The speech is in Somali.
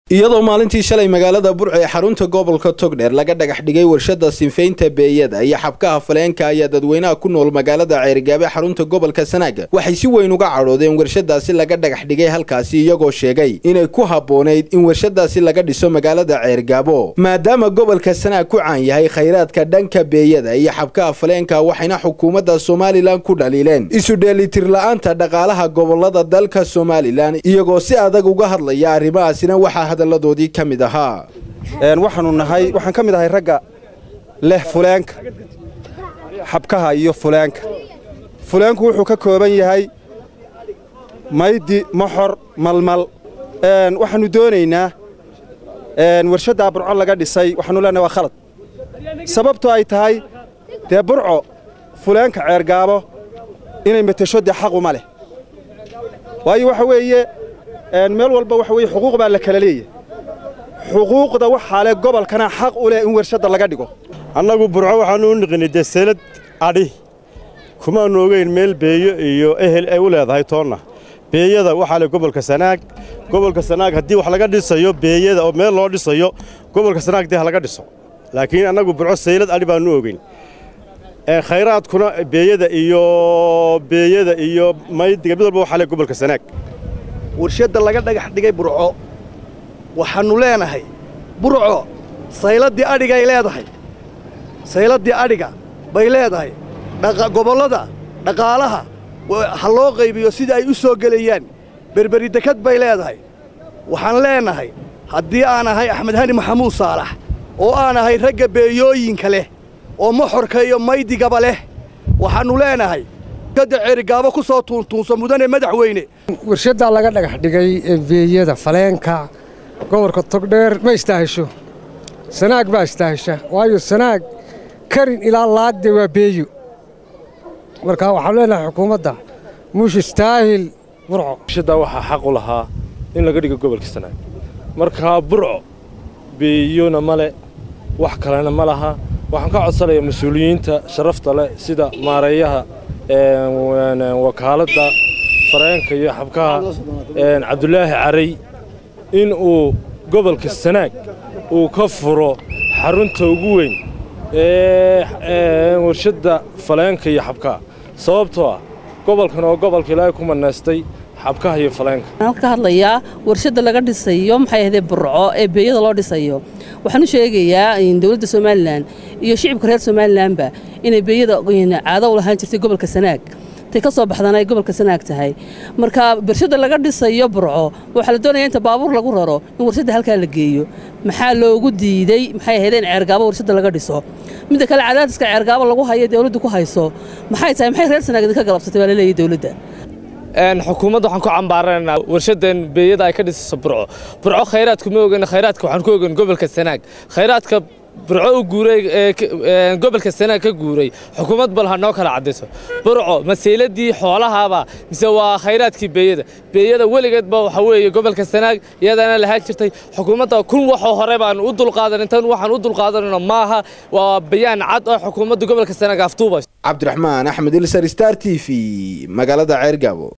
iyadoo maalintii shalay magaalada burco ee xarunta gobolka togdheer laga dhagax dhigay warshada sinfaynta beeyada iyo xabkaha faleenka ayaa dadweynaha ku nool magaalada ceergaabe xarunta gobolka sanaaga waxay si weyn uga cadhoodeen warshadaasi laga dhagax dhigay halkaasi iyagoo sheegay inay ku habboonayd in warshadaasi laga dhiso magaalada ceergaabo maadaama gobolka sanaag ku caan yahay khayraadka dhanka beeyada iyo xabkaha faleenka waxayna xukuumadda somalilan ku dhaliileen isu dheelitir la-aanta dhaqaalaha gobolada dalka somalilan iyagoo si adag uga hadlaya arrimahaasina waxaa hadaladoodii ka mid ahaa waxaanu nahay waxaan ka mid ahay ragga leh fuleenka xabkaha iyo fuleenka fuleenku wuxuu ka kooban yahay maydi moxor malmal waxaannu doonaynaa warshaddaa burco laga dhisay waxaanu leenahay waa khalad sababto ay tahay dee burco fuleenka ceergaabo inay metesho dee xaquma leh waayo waxa weeye meel walba waxa weye xuquuq baa la kala leeyahay xuquuqda waxaa leh gobolkana xaq u leh in warshadda laga dhigo annagu burco waxaannu u niqinay dee seelad adhi kumaannu ogeyn meel beeyo iyo ehel ay u leedahay toonna beeyada waxaa leh gobolka sanaag gobolka sanaag haddii wax laga dhisayo beeyada oo meel loo dhisayo gobolka sanaag dee ha laga dhiso laakiin annagu burco seylad adhi baannu ogeyn khayraadkuna beeyada iyo beeyada iyo maydiga mid walba waxaa leh gobolka sanaag warshadda laga dhagax dhigay burco waxaannu leenahay burco sayladdii adhigay leedahay sayladdii adhiga bay leedahay gobollada dhaqaalaha ha loo qaybiyo sida ay u soo gelayaan berberi dekad bay leedahay waxaan leenahay haddii aan ahay axmed hani maxamuud saalax oo aan ahay ragga beeyooyinka leh oo moxorka iyo maydigaba leh waxaannu leenahay gadda ceerigaabo ku soo tuuntuunso mudane madaxweyne warshaddaa laga dhagax dhigay ee beeyada faleenka gobolka togdheer ma istaahisho sanaag baa istaahisha waayo sanaag karin ilaa laagde waa beeyo marka waxaanu leenahay xukuumadda muush istaahil burco warshaddaa waxaa xaq u lahaa in laga dhigo gobolka sanaag markaa burco beeyona ma le wax kalena ma laha waxaan ka codsanayaa mas-uuliyiinta sharafta leh sida maareeyaha wakaaladda fareenka iyo xabkaha cabdulaahi caray in uu gobolka sanaag uu ka furo xarunta ugu weyn ee warshadda faleenka iyo xabkaha sababtoo ah gobolkan oo gobolka ilaahay ku manaystay xabkaha iyo faleenka waxaan ka hadlayaa warshadda laga dhisayo maxay ahaydee burco ee beeyada loo dhisayo waxaan u sheegayaa dowladda somalilan iyo shicibka reer somalilanba inay beeyada caado u lahaan jirtay gobolka sanaag tay ka soo baxdana ay gobolka sanaag tahay marka warshadda laga dhisayo burco waxaa la doonaya inta baabuur lagu raro in warshadda halkaa la geeyo maxaa loogu diidey maxay ahaydeen ceergaabo warshadda laga dhiso midda kale cadaadiska ceergaabo lagu hayo dowladdu ku hayso maxay tahay maxay reer sanaag idinka galabsatay baa la leeyahy dowladda xukuumadda waxaan ku cambaaranaynaa warshadan beeyada ay ka dhisayso burco burco khayraadku ma ogeyn khayraadka waxaan ku ogeyn gobolka sanaag khayraadka burco u guuray gobolka sanaag ka guuray xukuumad bal ha noo kala caddayso burco maseyladii xoolahaaba mise waa khayraadkii beeyada beeyada weligeedba waxa weeye gobolka sanaag iyadana lahaan jirtay xukuumadda kun waxoo hore baan u dulqaadan intan waxaan u dulqaadanayno maaha waa bayaan cad oo xukuumadda gobolka sanaag aftuubayso cabdiraxmaan axmed ilsar star t v magaalada ceergaabo